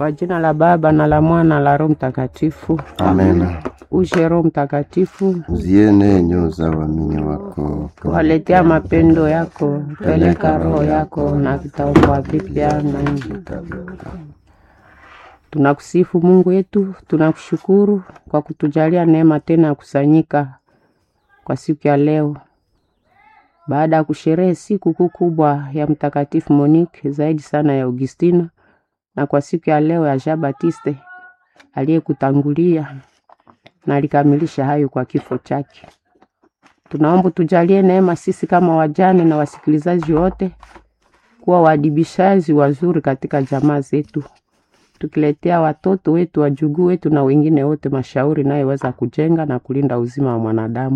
Kwa jina la Baba na la Mwana na la Roho Mtakatifu. Amena. Uje Roho Mtakatifu, Ziene nyoyo za waamini wako, waletea mapendo yako, peleka roho yako na vitaokoa vipya na nchi. Tunakusifu Mungu wetu, tunakushukuru kwa kutujalia neema tena ya kusanyika kwa siku ya leo, baada ya kusherehe siku kuu kubwa ya Mtakatifu Monique, zaidi sana ya Augustina, na kwa siku ya leo ya Jean Baptiste aliyekutangulia na alikamilisha hayo kwa kifo chake. Tunaomba tujalie neema sisi kama wajane na wasikilizaji wote kuwa waadibishaji wazuri katika jamaa zetu, tukiletea watoto wetu, wajukuu wetu na wengine wote mashauri inayoweza kujenga na kulinda uzima wa mwanadamu.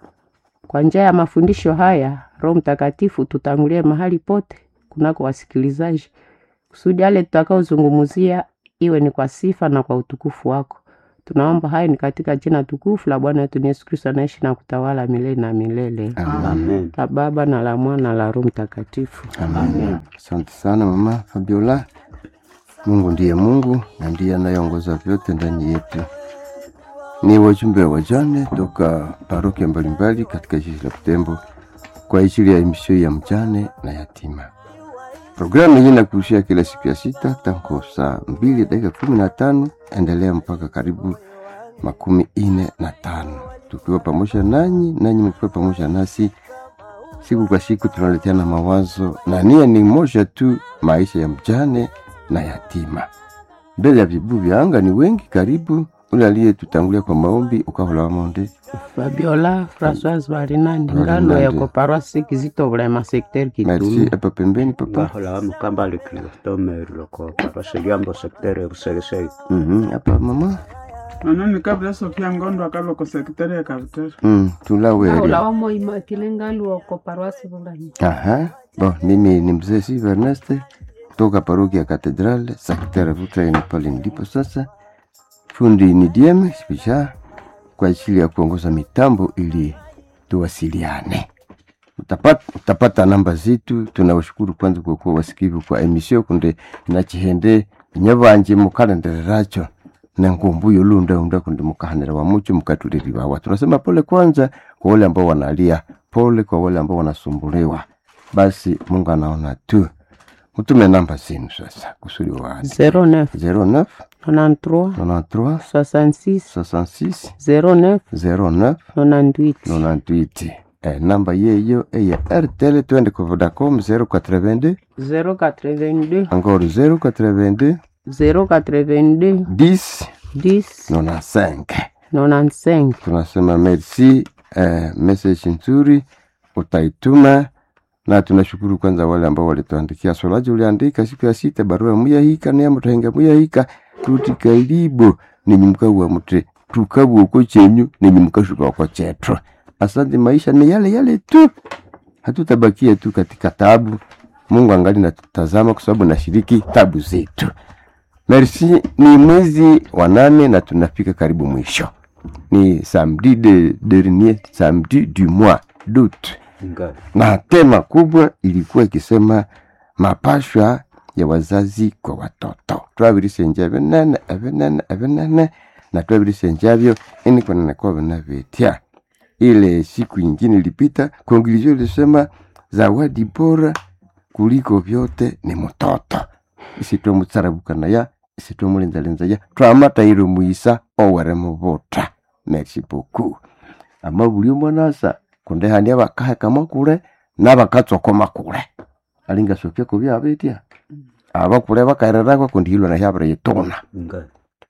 Kwa njia ya mafundisho haya, Roho Mtakatifu tutangulie mahali pote kunako wasikilizaji, kusudi yale tutakaozungumzia iwe ni kwa sifa na kwa utukufu wako. Tunaomba hayo ni katika jina tukufu la Bwana wetu Yesu Kristo anaishi na kutawala milele na milele. Amen. La Baba na la Mwana na la Roho Mtakatifu. Amen. Asante sana mama Fabiola. Mungu ndiye Mungu na ndiye anayeongoza vyote ndani yetu. Ni wajumbe wajane toka parokia mbalimbali katika jiji la Butembo kwa ajili ya emisio ya mjane na yatima. Programu hii inakurushia kila siku ya sita tangu saa mbili dakika kumi na tano endelea mpaka karibu makumi ine na tano tukiwa pamoja nanyi, nanyi mkiwa pamoja nasi siku kwa siku tunaleteana mawazo na nia ni moja tu, maisha ya mjane na yatima. Mbele ya vibu vya anga ni wengi, karibu ule aliyetutangulia kwa maombi ukahola wamonde Fabiola Françoise Barinandi Barinandi. ngalo yako paroisse Kizito Bulema secteur merci Kitumu. hapa pembeni papa ngahola mukamba likilotome loko parwase jambo sektere buseresei Mhm, hapa mama Nononi kabla Sofia Ngondo akaloko sekretari ya Kabutare. mm, tulaweri Ula wamo imakile ngalo yako paroisse Bulema. Aha. Bon, mimi ni mzee Siva Ernest toka parokia ya Katedrale, sekretari Vutra ni pale ndipo sasa. Fundi ni DM Spisha kwa ajili ya kuongoza mitambo ili tuwasiliane. Utapata, utapata namba zetu. Tunawashukuru kwanza kwa kuwa wasikivu kwa emisio kunde nachihende nyabanje mukalendereracho na ngumbu yolunda unda kunde mukahanira wa mucho mukatuliriwawa. Tunasema pole kwanza kwa wale ambao wanalia, pole kwa wale ambao wanasumbuliwa. Basi Mungu anaona tu. Mtume namba zenu sasa kusudi wazi 09 09 93 93 66 66 09 09 98 98 eh, namba yeyo eya RTL twende kwa Vodacom 082 082 encore 082 082 10 10 95 95 tunasema merci eh, message nzuri utaituma na tunashukuru kwanza wale ambao walituandikia swalaji uliandika siku ya sita barua muyahika neyamutahenga muyahika tuti kalibo ninyi mkawa mute tukabwa uko chenyu ninyi mkashuka uko chetro asante maisha ni yale yale tu hatutabakia tu katika tabu mungu angali natutazama kwa sababu nashiriki tabu zetu merci ni mwezi wa nane na tunafika karibu mwisho ni samedi de dernier samedi du mois d'août nga na tema kubwa ilikuwa ikisema mapashwa ya wazazi kwa watoto twabirisenja binene ebinene ebinene na twabirisenjavyo ini kwanene kwa vinavyetya ile siku ingine ilipita kongilizio ilisema zawadi bora kuliko vyote ni mtoto isitwe mutsarabukana isitwe mulinzalinza ya twamataire muisa owere mubuta merci beaucoup ama buli omwanasa kundi hani abakahekama kule nabakatsokoma kule alingasopya kubi abetya abakule bakairerako kundi hilwa nahyabire yituna nga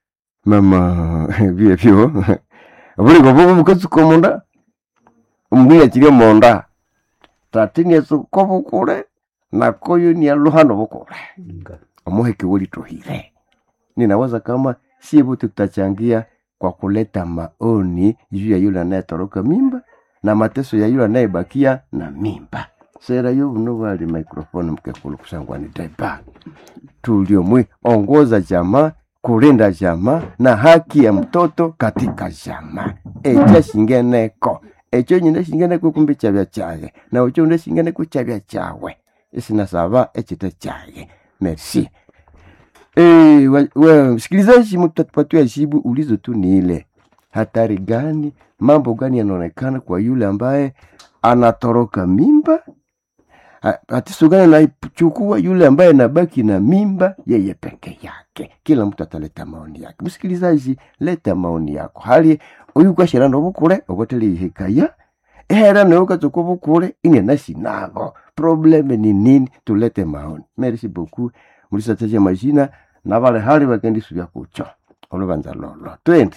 mama byebyo buliko bubu bukatsuka munda omundu yakirye munda tati niatsuka bukule nakoyo nialuhano bukule nga omuheke wolitohire ninawaza kama sie bote tutachangia kwa kuleta maoni juu ya yule anayetoroka mimba na mateso ya yule anayebakia na mimba sera yo buno bali microphone mkekulu kusangwa ni deba tuliomwe ongoza jamaa kulinda jamaa na haki ya mtoto katika jamaa echa shingeneko echo nyine shingeneko kumbi chabya chaye na ucho nde shingeneko chabya chawe isinasaba echite chaye merci Eh, wa- wa- msikilizaji, mtatupatia jibu. Ulizo tu ni ile, hatari gani, mambo gani yanaonekana kwa yule ambaye anatoroka mimba? Ha- Tatizo gani anaichukua yule ambaye anabaki na mimba yeye peke yake? Kila mtu ataleta maoni yake. Msikilizaji, leta maoni yako. hali uyu kwashira nobukule oboteli ihikaya ehera nawe ukatsuka bukule ine nasi nabo probleme ni nini tulete maoni merci beaucoup mulisataja majina na vale hali vakendisuvya kucho oluvanza lolo twende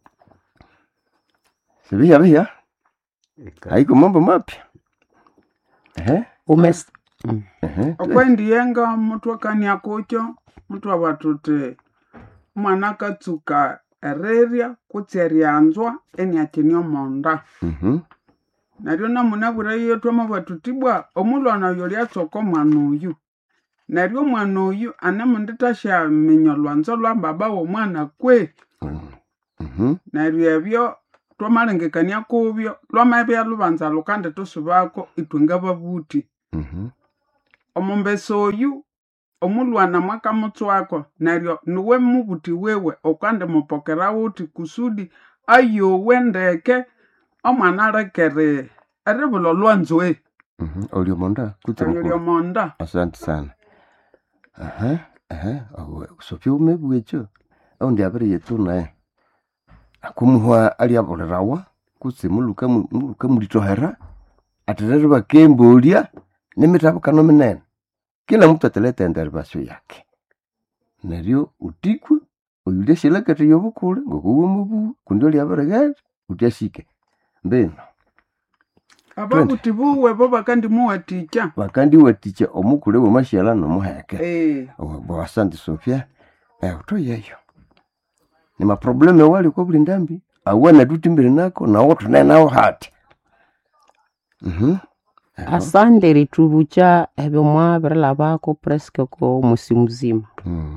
siviya viya haiko mambo mapya ehe Umes... ehe okwendiyenga muthu akania kucho muthu avatuti mwana akatsuka ererya kutsi eryanzwa eniakini omonda mhm naryo namunabwira iyo twamavwatutibwa omulwana oyo lyatsoka omwana oyu naryo omwana oyu anemundithashyaminya olwanzo lwa baba w'omwana kwe mhm neryo ebyo twamalengekania kubyo lwamabya lubanza lukandithusubako ithwe ngababuthi mhm omumbesa oyu omulwana mwakamutswako neryo niwe mubuthi wewe okandimupokera wuthi kusudi ayowe ndeke omwana alekere eribula olwanzwe mhm olio monda kutse oyo bukule lyomonda asante sana aha aha awe sofya umebwecho au ndi abere yetu naye akumuhwa ali abolerawa kutse muluka mu- muluka mulitohera aterere bakembolya nemitabukano minene kila mtu ataleta enderibasyo yake neryo utikwe oyulia shilakete yobukule ngokuwa mubu kundi oli aberegere utyashike mbino ababuthi buwe bo bakandimuwathikya bakandi watikya omukule wemashyala nomuheke Eh, bwa asante sofia eh, utoyeyo ni maprobleme wali kwa buli ndambi awena tutimbiri nako nawo tunaye nawo hati Mhm. Eho. asande ritubucha ebyo mwabirilabako presque ko musi muzima Mm.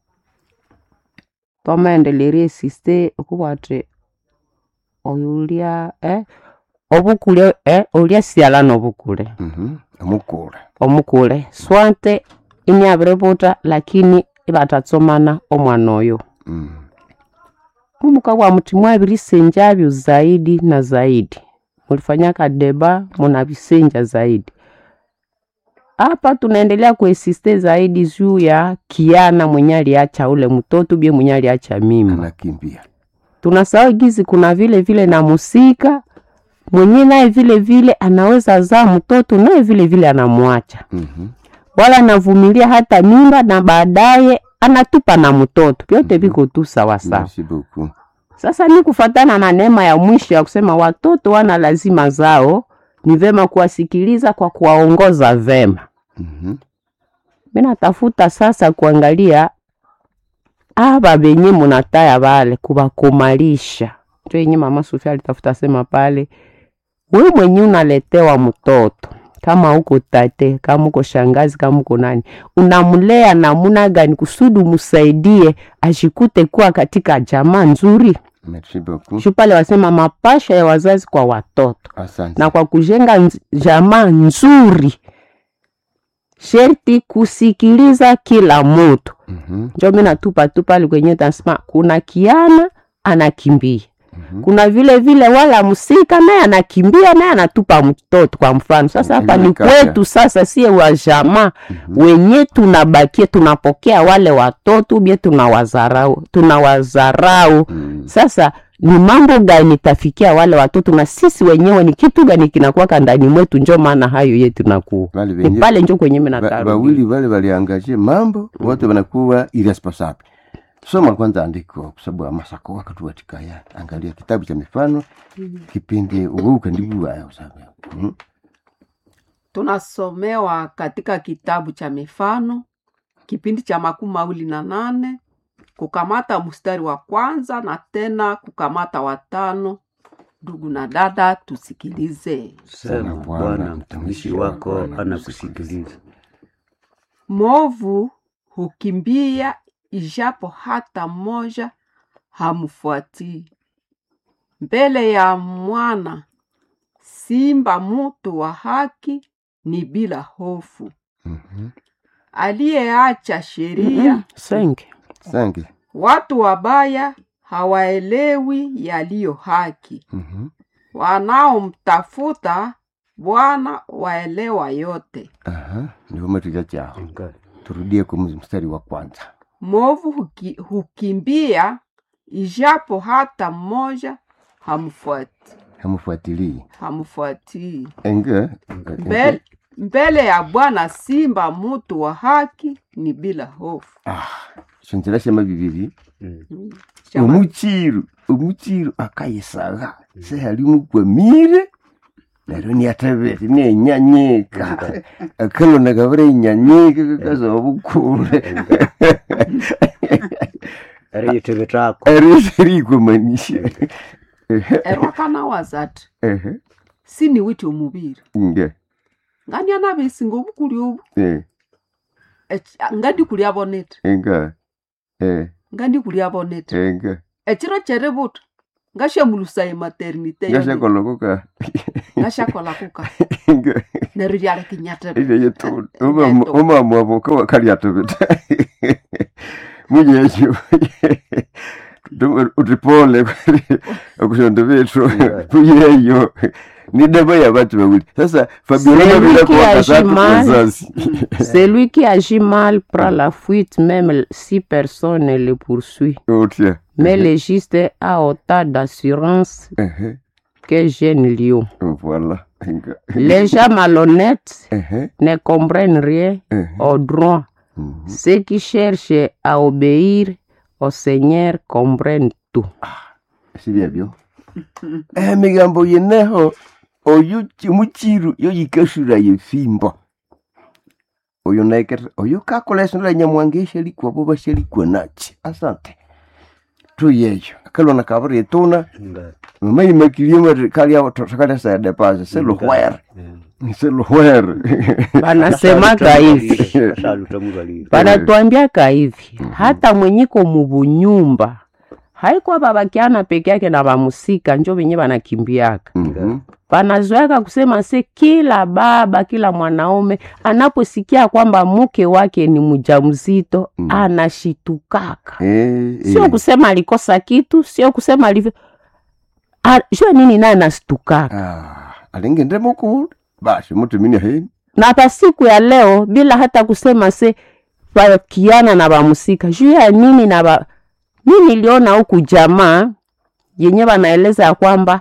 twamaendelera esiste okuba ati oyo ulya eh, obukule eh, ulya siala nobukule Mhm. omukule omukule swante inyabiributa lakini ibatatsomana omwana oyo Mm. mumuka wa mti mwabirisenjavyo zaidi na zaidi mulifanya kadeba munavisenja zaidi hapa tunaendelea kuesiste zaidi juu ya kiana mwenye aliacha ule mtoto bie mwenye aliacha mimba anakimbia tunasahau gizi kuna vile vile na musika mwenye naye vile vile anaweza zaa mtoto naye vile vile anamwacha Mhm. wala anavumilia hata mimba na baadaye anatupa na mtoto vyote viko tu sawasawa merci beaucoup sasa ni kufatana na neema ya mwisho ya kusema watoto wana lazima zao ni vema kuwasikiliza kwa kuwaongoza vema Mhm. mi natafuta sasa kuangalia aba benye munataya bale kubakomalisha njo yenye mama Sofia alitafuta sema pale we mwenye unaletewa mtoto kama uko tate kama uko shangazi kama uko nani unamlea namuna gani kusudi umsaidie ashikute kuwa katika jamaa nzuri merci beaucoup shu pale wasema mapasha ya wazazi kwa watoto asante na kwa kujenga nz- jamaa nzuri sherti kusikiliza kila mutu Mhm. njo mi natupa tu pale kwenye tasema kuna kiana anakimbia Mhm. kuna vile vile wala msika naye anakimbia naye anatupa mtoto kwa mfano sasa hapa ni Kaka. kwetu sasa sie wa jamaa wenye tunabakia tunapokea wale watoto bie tunawazarau tunawazarau Mm. sasa ni mambo gani tafikia wale watoto na sisi wenyewe ni kitu gani kinakuwaka ndani mwetu njo maana hayo yetu nakuwa Wale ni wenye- pale njo kwenye Ba- minataru bawili wale waliangaje mambo wote wanakuwa irresponsible soma kwanza andiko kwa sababu amasako wakati watikaya angalia kitabu cha mifano kipindi uwuka ndibuwayo sabe Mhm. tunasomewa katika kitabu cha mifano kipindi cha makumi mawili na nane kukamata mstari wa kwanza na tena kukamata watano ndugu na dada tusikilize Sema Bwana, mtumishi wako anakusikiliza. mwovu hukimbia ijapo hata mmoja hamfuatii mbele ya mwana simba mutu wa haki ni bila hofu Mhm. aliyeacha sheria senke sange watu wabaya hawaelewi yaliyo haki Mhm. wanaomtafuta bwana waelewa yote aha ndio matuja chao Nga. turudie kwa mstari wa kwanza mwovu huki, hukimbia ijapo hata mmoja hamfuati hamfuatilii hamfuatii enge mbele, mbele ya bwana simba mutu wa haki ni bila hofu shonzerashema bibiri Mm. Shama- omuchiru omuchiru akayisaga sehalimugwamire neryo niatebete nenyanyika akalona kabira inyanyika kakaza obukule Ari yitebetako. eriserikwamanisha erwakana wazati sini witi omubiri nge ngani anabesinga obukuli obu eh, Eki- ngandi kuli abonete enga eh, ngandi kuli abonete enga ekiro kyeributa ngashamulusa ematernite yone. ngashakoloko ngashakola kuka enga neryo lyalikinyatebe ileyetu Eneto. omama wavoka wakaliatebeta munyekyo utipole okushonda bethu kuyeyo nidaba yabatu bawili sasa fabiola Celui mabila qui kwa agit katatu mal. wazazi Celui qui agit mal prend la fuite même si personne ne le poursuit. otya Mais le juste a autant d'assurance Ehe, que jeune lion. voilà Enga. Les gens malhonnêtes Ehe, ne comprennent rien ehe. au droit. Mhm. Ceux qui cherchent à obéir au Seigneur comprennent tout. sibyebyo emigambo yeneho oyo ki- muchiru yoyikashura yefimbo oyo naikere oyo kakola esonera nyamwanga eshalikwa bo bashalikwa nachi asante tuyeyo akalona kabiri etuna Nga. mamayimakirie mari kalia takalia sede pase seluhwere Mm. seluhwere Wanasemaka hivi, Kashaluta mubalire. wanatuambiaka hivi, hata mwenyiko mubunyumba haikuwa babakiana peke yake na bamusika njo venye banakimbiaka Mhm. panazoeka kusema se kila baba kila mwanaume anaposikia kwamba mke wake ni mjamzito Mm. anashitukaka Eh, sio eh. kusema alikosa kitu sio kusema alivyo Ah, jua nini naye anashitukaka Ah, alingende mukulu basi mutumini heni na hata siku ya leo bila hata kusema se wakiana na bamusika juu ya nini na ba... mi niliona huku jamaa yenye wanaeleza ya kwamba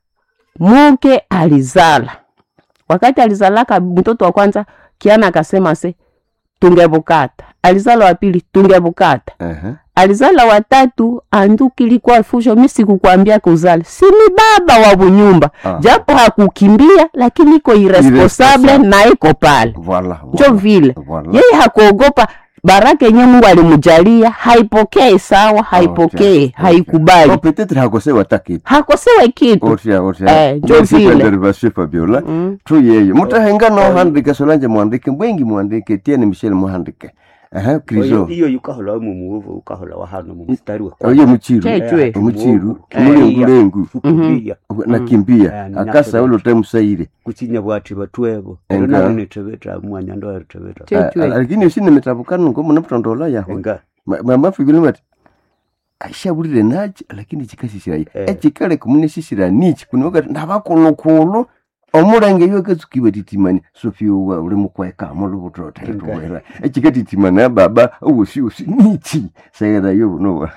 muke alizala wakati alizalaka mtoto wa kwanza kiana akasema se tungebukata alizala wa pili tungebukata Ehe. alizala watatu anduki ilikuwa fusho mi sikukwambia kuzala si ni baba wa bunyumba Ah. japo hakukimbia lakini iko irresponsable Irresponsable. na iko pale Voilà, njo voilà, vile voilà. yeye hakuogopa baraka yenye mungu alimjalia haipokee sawa haipokee Okay. haikubali Oh, peut-être hakosewa takitu hakosewe kitu otya otya Eh, njo Merci vile. Federation Fabiola Mm. tuyeyo mutahenga nohandike solanje muhandike mbwengi muhandike tiene michel muhandike aha Oyo- krizo iyo yukahola mu muvu ukahola wa hano mu mstari wa oyo muchiru Chechwe. omuchiru Eh, mulengulengu Fukimbia. nakimbia Eh, akasa ulo temusaire kuchinya bwati batwebo Enga. ero nabo netebeta mwanya ndo eritebeta Chechwe. lakini usine mitabukano ngo munamutondola yaho enga mamafigile mati ashabulire nachi lakini chikasisirayo Eh. echikale kumunesisira nichi kunokati ndabakulukulu omulenge iyo katsukiwa titimani sofiowa uli mukwekamo lubutotaetowera echikatitimana ya baba uwosiosi nichi sairayo bunowa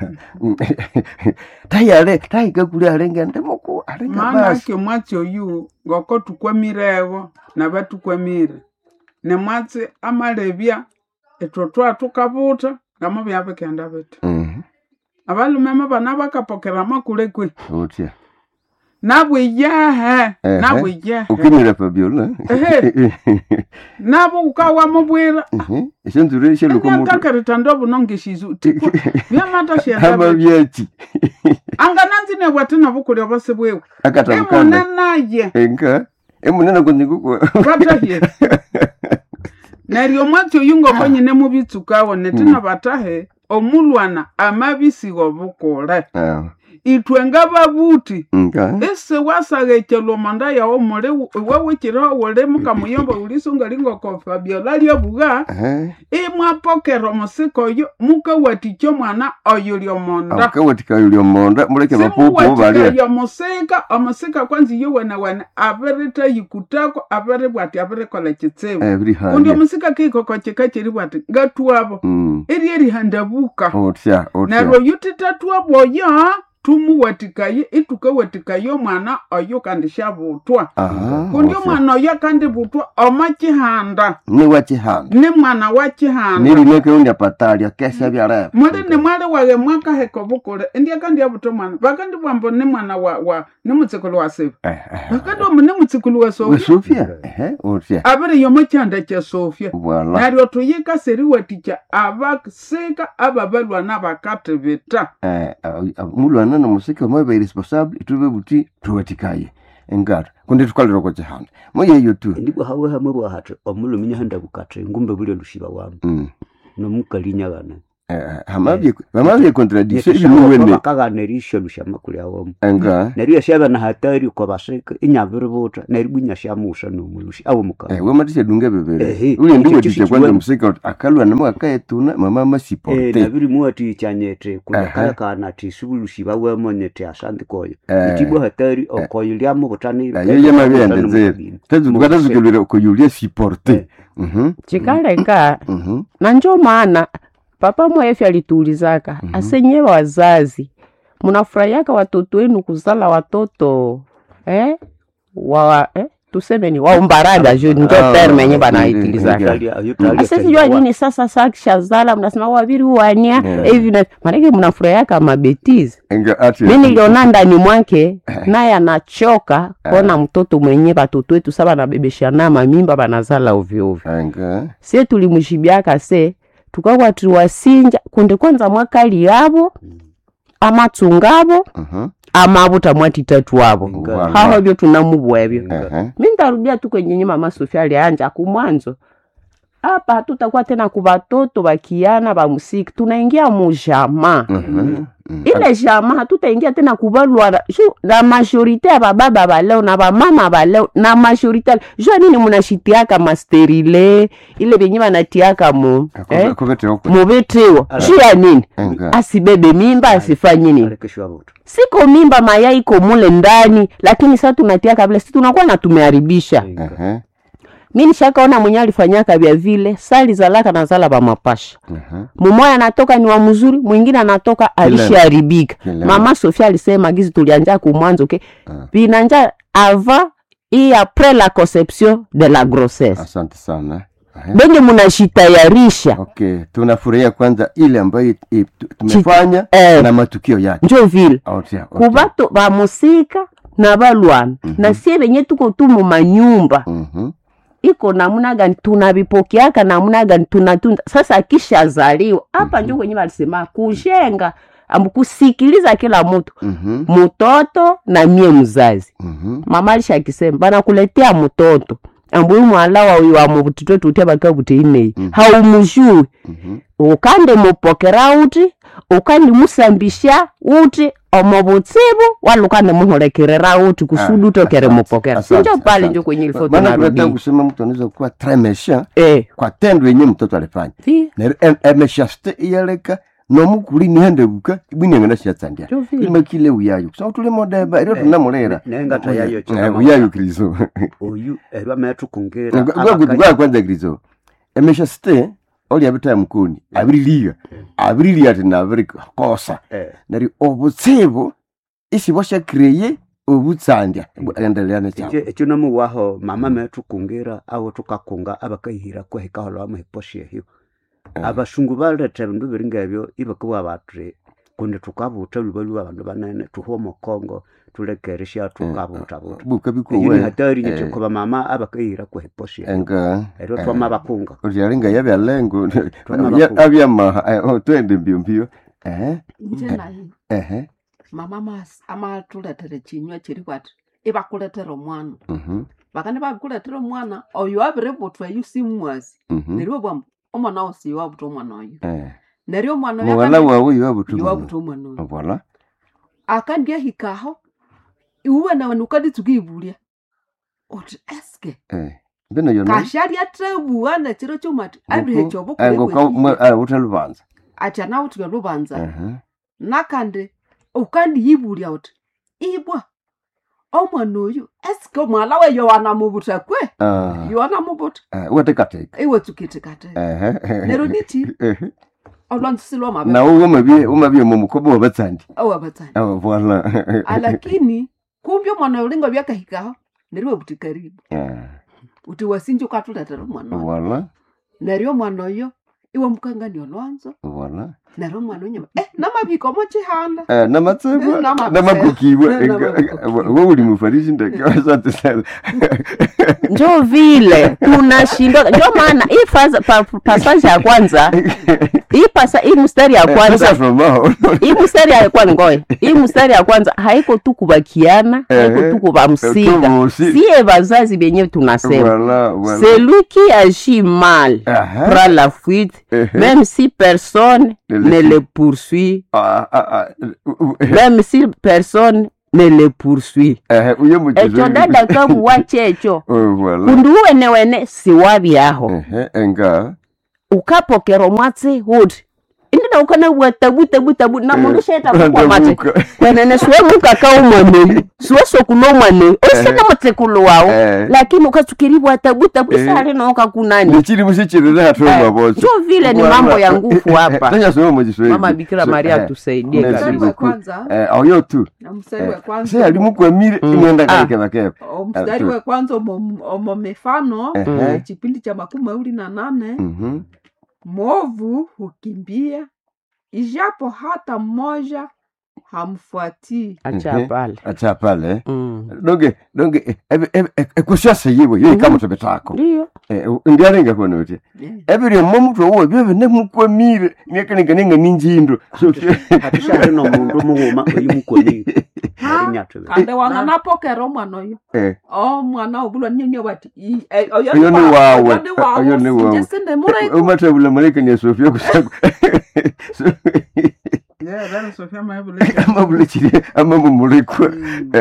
tayale taikakuli alenga ndemoku alenga maana basi ake mwatsi oyu ngoko tukwamirevo na batukwamire ne mwatsi amalebya etwo twatukabuta ngamo byabikenda biti Mhm, abalumeme bana bakapokera makule kwe otya nabo iyehe Ehe. nabo iyehe ukimira fabiola Ehe. nabo ukawamubwira eshanzure shelukomutu enyantakerita ndobunongeshizu tikwa byamata shenda ama biti byaki angananzine bwati nabukuli obasibwewe akatabukana emune naye enka emunene kunzikuko batahye neryo mwatsi oyu ngoko nyine mubitsukawo netina batahe omulwana amabisiga obukule itwe ngababuti nga ese wasaghekelwa manda yawo muli iwawikiriho wuli mukamuyomba ulisunga lingoko fabiola lyabuga ehe imwapokera omusika oyo mukawatikya omwana oyo lyomonda akawatika yulio monda muleke bapupu balia simuwatikaya omusika omusika kwanza iyo wenawene abiritayikutako abiribwati abirikola kitsibu ebiri kundi hali omusika kikoko kika kiri bwati ngatwabo mm eri erihandabuka otya neryo otya oyu titatwabo oyo tumuwatikaye itukawatikaye omwana oyo kandi syabutwa aha kundi otya. omwana oyo kandi butwa oma kihanda ni wakihanda ni mwana wa kihanda nilineke unya patalya kesa byareba muli ni mwali wage mwakaheka obukule indya kandi abuta omwana bakandi bwambo ni mwana wa wa ni mutsikulu wa siba bakandi omu ni mutsikulu wa sofia wesofia ehe otya abiri yomo kyanda kya sofia voila neryo tuyika seriwatikya abasika ababalwana bakatibita eh ah, mulwana nomusika mwabe responsable itube buti tuwatikaye engata kundi tukalira kwa chihanda moyeyo tu ndibwa hawe hamwe bwahati omulumi nyahanda bukate ngumbe buli lushiba wamu Mm. nomukali nyagana Eh, hamabye hamabye contradiction ibinuwene bakagana erisho lushama kuli awomu enga neryo yashaba na hatari kwa basika inyabiributa neryo bwinya shamusha nomulushi awo mukali eh wamatisha dunga bebere Ehe, uli ndiwe ekyo tisha kikiwemu. kwanza musika uti akalwa namo akayetuna mama Eh, masiporte nabiri muwati chanyete kuna Aha. kaya kana ti subulushi bawemonyete asandi koyo Eh. itibwa hatari okoyo lyamo butani ayo yamabyendezere tazukatazukilwira kuyulia siporte mhm chikaleka mhm na njo maana papa mwefi alituulizaka Mhm. asenye wazazi munafurahiaka watoto wenu kuzala watoto eh? wa eh? tuseme ni waumbarada ju njo Ah, terme yenye eh, banaitulizaka eh, asesijua nini sasa sakishazala mnasema waviri wania Yeah. hivi na maanake mnafurahiaka mabetizi enga ati mi niliona ndani mwake naye anachoka kona mtoto mwenye batoto wetu sa banabebeshana mamimba banazala ovyoovyo enga sie tulimshibiaka se tukawa tuwasinja kunde kwanza mwakali yabo amatsungabo mhm amabuta mwatitatu wabo Voilà. haho byo tunamubwebyo ehe mi ntarudia tu kwenye nyuma masofia alianja kumwanzo hapa hatutakuwa tena kubatoto bakiana ba musiki tunaingia mujama mhm ile jama hatutaingia tena kubalwala ju na majorite ya bababa baleo na bamama baleo na majorite jua nini munashitiaka masterile ile benye banatiaka mu eh, kokete okwe mubetiwa juu ya nini enga asibebe mimba asifanye nini alekeshwabuta siko mimba mayai iko mule ndani lakini sa tunatiaka vile si tunakuwa na tumeharibisha ehe mi nishakaona mwenye alifanyaka vya vile sali zalaka na zala bamapasha ehe mumoya anatoka ni wa mzuri mwingine anatoka alishaharibika Kilema. mama sofia alisema gizi tulianja kumwanzo ke Ah. vinanja avant et après la conception de la grossesse asante sana Ehe. benye munashitayarisha okay tunafurahia kwanza ile ambayo i- tu- tumefanya eh. na matukio yake njo vile Otia, otia. kubato bamusika na balwana na sie benye tuko tu mu manyumba Mhm. iko namuna gani tunavipokeaka namuna gani tunatunda sasa akishazaliwa hapa njo kwenye walisema kujenga ambu kusikiliza kila mtu Mhm. mtoto na mie mzazi Mhm. mama alisha akisema banakuletea mtoto ambuyu mwala wawi wa mubutito tutia baka buteinei Mhm. haumujui Mhm. ukande mupokera uti ukandi musambisha uti omo butsibu wala ukande muholekerera uti kusudi Ah, utokere asante, mupokera asante, sinjo pale asante. njo kwenye ilifo maana tunataka tunarudi kusema mtu anaweza kuwa très méchant eh kwa tendo yenye mtoto alifanya vi neryo em- emeshasite iyaleka nomukuli nihendebuka ibwinengana shatsandia njo vi imakile uyayo kusanga tuli modeba ero tunamulera nengata yayo Eh, chikama uyayo krizo oyu erwa metukungira gwa kwanza krizo emeshasite oli abita mukuni abiriliga abiriliga ati nabiri kosa neryo obutsibu isi bwashakreye obutsandya endelea nekyabo ekyo nomuwaho mama metukungira awo tukakunga abakahira kwehikahola wamuhiposha ehyo abashungu baleta ebindu biri ngebyo ibakawa batri kundi tukabuta luba luba abandu banene tuhuwa omukongo tulekeresha tukabuta buta buka eyo ni bikuwe hatari eh. nyekikuba mama abakahira kwehipos ehyo enga eryo twama bakunga utyalinga yabyalengo Twana bakulu. abyamaha twende mbio mbio ehe nje naye ehe mama mas- amatuletere chinywa chiri kwati ibakuletera omwana mhm bakandi babikuletera omwana oyo abiributwa eyu simwazi mhm neryo bwamu omwana wosi iwabuta omwana oyo eh neryo omwana oyo muwala akandi- wawe yowabutu iwabuta omwana oyo voilà akandiahikaho iwe nawe nukanditsuka ibulya uti eske eh mbino yona kashalya trebua nechiro chomati abihe chobo uta lubanza ati anautika lubanza Aha. nakandi ukandiyibulya uti ibwa omwana oyu eske omwala we yowana mubuta kwe Ah, yowana mubuta ah, uwatekateka iwe tsukitikate Ehe. nero niti Ehe. olwanzisilwa mabe na uwo mabie umabie mu mukobo wa batsandi awabatsani Ah, voila alakini kumbe omwana ulinga byakahikaho neriwe buti karibu Ah, uti wasinji ukatuletera omwana oyo voila neryo omwana oyo iwe mukangani olwanzo voila neryo omwana onyuma eh namabiko mochihanda Eh, namatsebo Eh, namatsebo. namakukibwa Eh, namakukiwa. wo uli mufarisi ndeke asante sana njo vile tunashindwa njo maana hii fasa- pa- pasaje ya kwanza hii pasa hii mstari ya Sasa kwanza from now hii mstari ya kwanza ngoe hii mstari ya kwanza haiko tu kubakiana haiko Eh, tu kubamsika tubusi. sie bazazi benyewe tunasema Voilà, voilà. celui qui agit mal Aha. prend la fuite Ehe. même si personne Ne le ne suit. le poursuit Ah, ah, ah, uh, uh, eh, même si personne ne le poursuit eh, uyo muchezo ekyo dada kabuwa kyekyo Oh, voilà. kundu uwenewene siwabyaho Ehe, enga ukapokera omwatsi huti indina ukanabwa tabu tabu tabu na mundu shetakukwamate Ndabuka. kwenene siwe mukaka omwaneyu siwe sokuna omwaneyu osine mutsikulu wawu Eh. lakini ukatsukiribwa tabu tabu Eh. isali nokakunani nichiri musichirire hatoma bocho njo vile ni mambo ya nguvu hapa tanyasoma mujiswahili mama bikira maria tusaidie Merci mstari wa kabisa beaucoup. kwanza eh oyo tu na mstari wa se kwanza ali mukwamire Mm. imwenda Ah. kaleke bakepa o mstari wa kwanza omo omo mifano Ehe. kipindi cha makumi mawili na nane Mhm. mwovu hukimbia ijapo hata mmoja hamfuatii acha Mhm. pale acha pale Mm. donge donge ekusyasa yiwe yo ikamutobe tako ndiyo ndialenga konote Eh, ebiri momutwe uwe byebe nemukwamire nekaninganinga ninjindo hatishali nomundu mughuma oyimukonire arinyatwe kandi wanganapokera omwana oyo omwana obulwa ninyenya bati "I- eh, oyo Oyo ni wawe. oyo ni wawe, Oyo ni wawe." sinje sinde mureko umathabula malekani ya sofia kusako Yeah, that is Sophia Maibule. amabulekiri amamumulikwa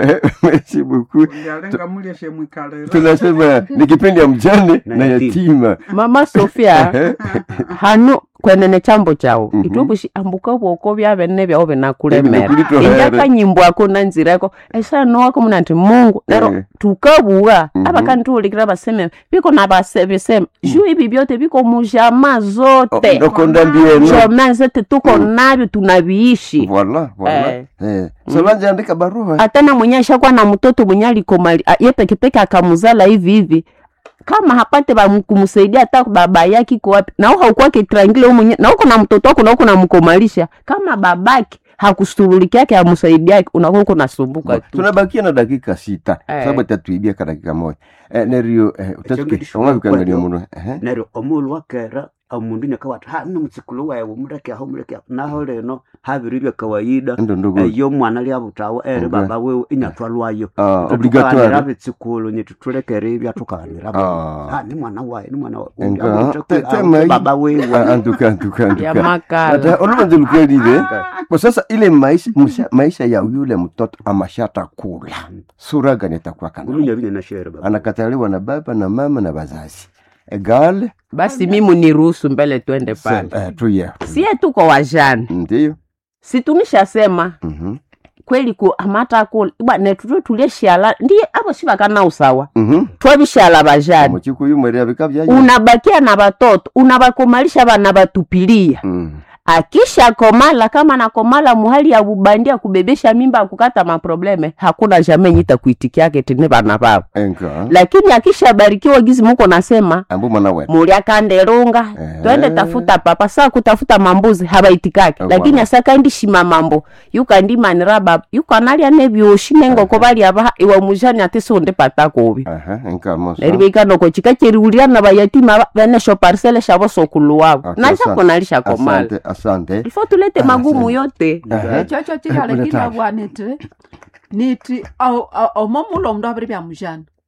merci beaucoup Ndialenga mulya shemwikalera. tunasema ni kipindi ya mjane Na na yatima. yatima mama sofia hanu kwenene chambo chawo Mhm. itubushi ambuka bwoko byabene byawo binakulemera Ebinakulitohera. injakanyimbwako nanzireko esanoako muna nti mungu nero Eh. tukabuwa Mhm. abakantuulikira baseme biko nabasebisema juu ibi byote biko mujama zote ndokonda mbieno jama zote tuko nabyo tunaviishi voila voila Eh. Eh. solange andika barua hata na mwenye ashakuwa na mtoto mwenye alikomali a- ye pekepeke akamuzala hivi hivi kama hapate ba kumsaidia hata baba yake iko wapi na au haukuwa kitrangile wewe mwenye na uko na mtoto wako na uko namkomalisha kama babake hakushughulikia yake amsaidia yake unakuwa uko nasumbuka tu tunabakia na dakika sita Eh. sababu tatuibia ka dakika moja Eh, nerio Ekyo omwavikangania ngishwa muno Ehe. neryo omulu wakera omundu nyakawati ha nomutsikulu wawe muleke aho muleke aho naho leno habiri bya kawaida ndo ndogo eyo mwana lyabutawo eri Okay. baba wewe inyatwalwayo Ah, tukaganira obligatoire bitsikulu nyetu tulekere ibya tukaganira Ah. ha ni mwana wawe ni mwana wawe Enga, Abutha te- kwe- tema aho hii. baba wewe Ah, antuka antuka ya antuka makala Ata oluvanze lukwelile kwa sasa ile maisha, musha, maisha ya yule mtoto amashata kula sura gani atakuwa kana ulunya bine na shere baba anakataliwa na baba na mama na wazazi egale basi mimi niruhusu mbele twende pale eh, tuye sie tuko wajana ndiyo si tunishasema Mhm. kweli ku amata kula bwana tuto tulieshala ndiye abo sibakana usawa Mhm. twabishala bajana muchikuyu mwere abika byayo unabakia na batoto unabakomalisha bana batupilia Mhm. akisha komala kama nakomala muhali ya bubandia kubebesha mimba kukata maprobleme hakuna jamii nyita kuitikiake tene bana babo enka lakini akisha barikiwa gizi muko nasema ambu mwana wetu mulya kandelunga Eh. twende tafuta papa saa kutafuta mambuzi habaitikake Eh, lakini bwana. asakandishima mambo yukandimanira baba yukanalya nebyoshi nengoko balya baha iwa mujani ati sonde patakobi aha enka mosa neribeikanoko chika cheriuliana bayatima ba- benesho parsele shabo sokulu wabo Okay, nashako nalishakomala asante asante ifo tulete Ah, magumu asante. yote Aha. ekyo kihale Ule kilabwa niti niti o- o- omo mulo omundu abiri byamujana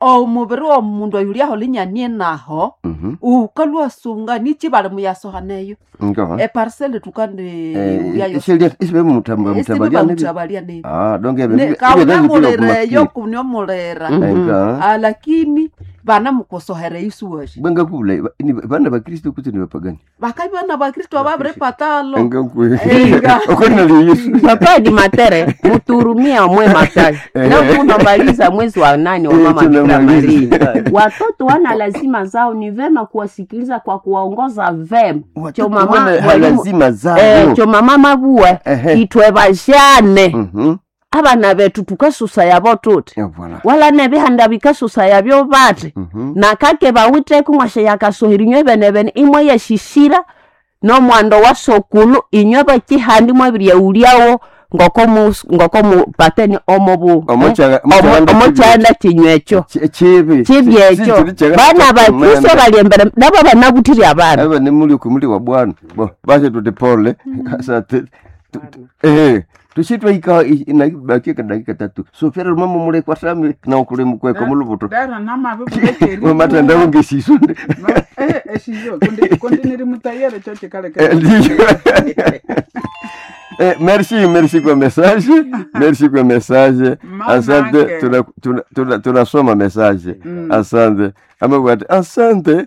omuviri womundu oyu uliaho linyanie naho Mhm. ukalwasunga nichi bali muyasohaneyo Ngo. eparsele tukande Eh, uliayo isilia isibe mutamba mutabalia nibi. mutabalia nebi Ah, donc ebe. Ne- kaunamulereyo kuniomulera Enga. Ah, lakini vana mukosohere isuwashi Bwenga kule ni bana ba Kristo kuti ni bapagani. vakavi vana vakristu avavire patalo Enga kwe. Enga. Okona li Yesu. papa di matere muturumia mwe matari leo tunamaliza mwezi wa nane wa Eh, mama Bikira tunamaliza. Maria. Watoto wana lazima zao, ni vema kuwasikiliza kwa kuwaongoza vema. Cho mama Wana mwalimu- lazima eh, zao. cho mama mabue Ehe. itwe bajane Mhm. abana betu tukasusa yabo tuti Ya voilà. wala nebihanda bikasusa yabyo bati Mhm. nakake bawiteku mwashe yakasohera inywe bene bene imwe yeshishira nomwando wa sokulu inywe bakihandi mwebiryeulyawo ngoko mus- ngoko mupateni omubu Omochaga- omochaganda omochanda kinywecho Chi- Chibi. chibyekyo Si- si- si- bana bakristo Manda. bali embere nabo banabutiri abana aba ni muli kumuli wa bwana bo basi tuti pole sasa tu- tu- tu- eh tushitwa ika inabakia dakika tatu so fera mama mule kwa sami na ukule mkweko mulubuto dara namavi kulekeri mama tanda unge sisunde eshizo kundi niri mutayere cho chikaleke Eh, ndiyo. Eh, merci merci kwa message merci kwa message Mama asante yake. tunasoma tuna, tuna, tunasoma message Mm. asante amewati asante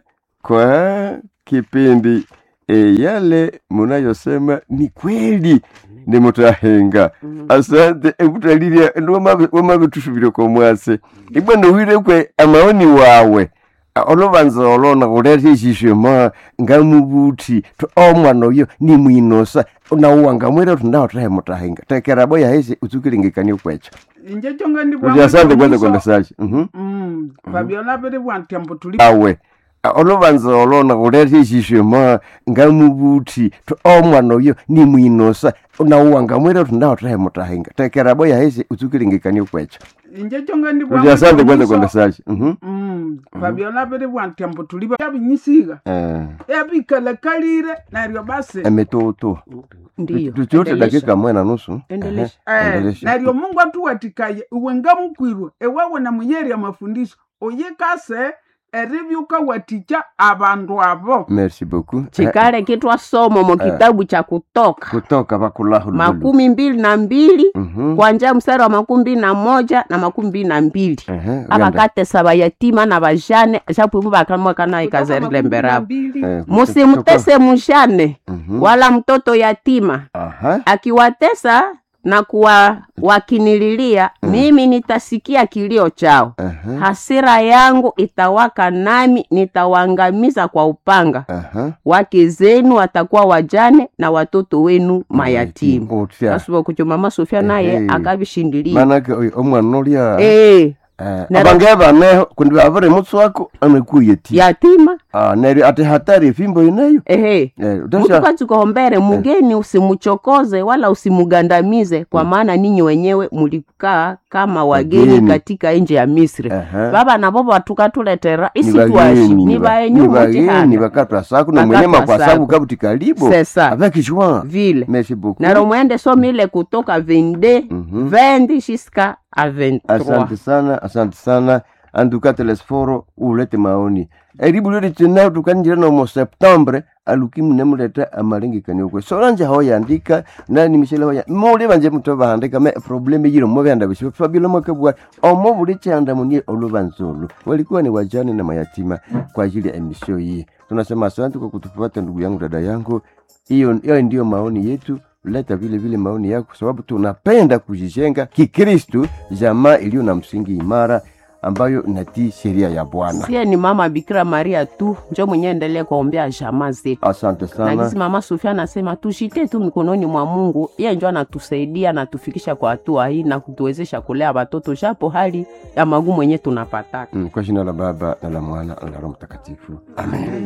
kwa kipindi e, yale munayosema ni kweli ni mutahenga asante ekutalilia wamavitusuvile kwa mwase ibwana wirekwe amaoni wawe A- olubanza olona kuleta ishishema ngamubuthi to omwana oyo ni mwinosa nauwa ngamwira uti ndawo tahe mutahenga tekerabo yahesi utsukilingikanie kwecho inje chonga ndi Kuti asante kwanza kwa message Mhm. Mm, fabiola viri bwantyambo tuli awe A- olubanza olona kuleta ishishema ngamubuthi to omwana oyo ni mwinosa nauwa ngamwira uti ndawo tahe mutahenga tekerabo yahesi utsukilingikanie kwecho inje chonga ndi Kuti asante kwanza kwa message Mhm. Mm, fabiola viri bwantyambo tuli yabinyisiga Eh, yabikalakalire naryo basi emetoto ndiyo tuchote endelesha. dakika mwe na nusu Endelesha. Ehe, Eh, endelesha. naryo mungu atuwatikaye iwe ngamukwirwe ewewe na muyeri amafundisho uyikase eribyuka watikya abandu abo merci beaucoup Eh, chikale kitwa somo mu kitabu cha kutoka kutoka vakulahu makumi mbili na mbili Mhm. kwanja mstari wa makumi mbili na moja na makumi mbili na mbili Ehe, uenda. abakatesa bayatima na bajane japwimu bakamwakana ikazerile mberabu Eh, musimutese mujane Mhm. wala mtoto yatima Aha. akiwatesa na kuwa wakinililia mimi nitasikia kilio chao Aha. hasira yangu itawaka nami nitawaangamiza kwa upanga Aha. wake zenu watakuwa wajane na watoto wenu mayatima Otya. asuba kucho mama sofia naye Ehe. akavishindilia manake oyo omwana olya Eh, eh, Nero- abange baneho kundi bavire mutswako anakuye ti yatima Ah, neryo ati hatari efimbo ineyo ehe Eh, mtu utasha kachikohombere mugeni usimuchokoze wala usimugandamize kwa maana ninyi wenyewe mulikaa kama wageni Wageni. katika nje ya misri Aha. baba nabo batukatuletera Ni isitwashi bageni, ni ni ba- baenyu ni bageni mutihana bakatwa saku na Bakatwa mwenye makwasabu saku. kabuti kalibo sesa avec joie vile merci beaucoup naro mwende somi ile kutoka 22 Mhm. 20 jusqu'à à 23 asante sana asante sana anduka telesforo ulete maoni eribu lyo litinao tukanjira nomo septembre alukimu nemuleta amalengekania kwe solanje hoyandika nani mishele hoya muli banje muto bahandika me probleme yiro mo byanda bisho fabilo makabwa omo buli chanda munie olubanzolo walikuwa ni wajane na mayatima kwa ajili ya emisio hii tunasema asante kwa kutufuata ndugu yangu dada yangu hiyo hiyo ndio maoni yetu leta vile vile maoni yako kwa sababu tunapenda kujijenga kikristu jamaa iliyo na msingi imara ambayo inatii sheria ya bwana sie ni mama bikira maria tu njo mwenye endelee kuombea jamaa zetu asante na sana gisi mama sofia anasema tushite tu mikononi mwa mungu ye njo anatusaidia anatufikisha kwa hatua hii na kutuwezesha kulea watoto japo hali ya magumu yenye tunapataka Mm, kwa jina la baba na la mwana na la roho mtakatifu amen